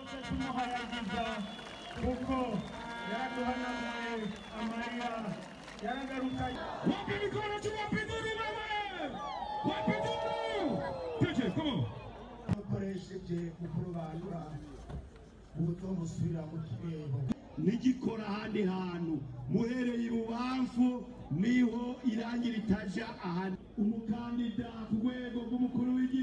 duce tumuhayagiza kuko yaraduhanaguye amarira yaragarukanye Wapi mikono tu wapinzani wewe! Wapinzani! Teche, come on. dukoresheje mu kurobanura ubutomusubira mu kirebo ntigikora ahandi hantu muhereye ibubamfu niho irangi ritaja ahandi umukandida ku rwego rw'umukuru w'igihugu